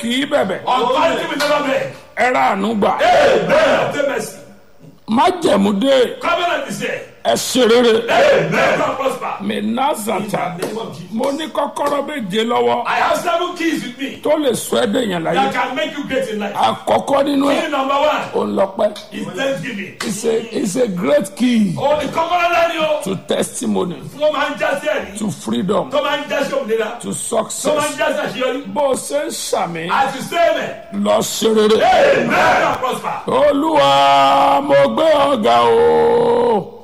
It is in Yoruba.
kì í bẹ̀bẹ̀ Authority will never beg. ẹ ra àánú gbà Amen. Obtain mercy. májẹ̀mú dé Covenant is here. ẹ ṣe rere Amen. God prosper. mi In nazata the name of Jesus. mo ní kọ́kọ́rọ́ méje lọ́wọ́ I have seven keys with me tó lè sọ ẹ́ dèèyàn láyé that can make you great in life. àkọ́kọ́ nínú ẹ̀ Key number one òun lọ́pẹ́ is thanksgiving. it's a it's a great key Oh, the covenant line o. to testimony Tó máa ń jásí ẹ̀rí. to freedom Tó máa ń jásí òmìnira. to Tó máa ń success jásí àṣeyọrí. bó o ṣe ń ṣàmì As you say amen. lọ ṣe rere Amen. God prosper. olúwa mo gbé ọ̀gá o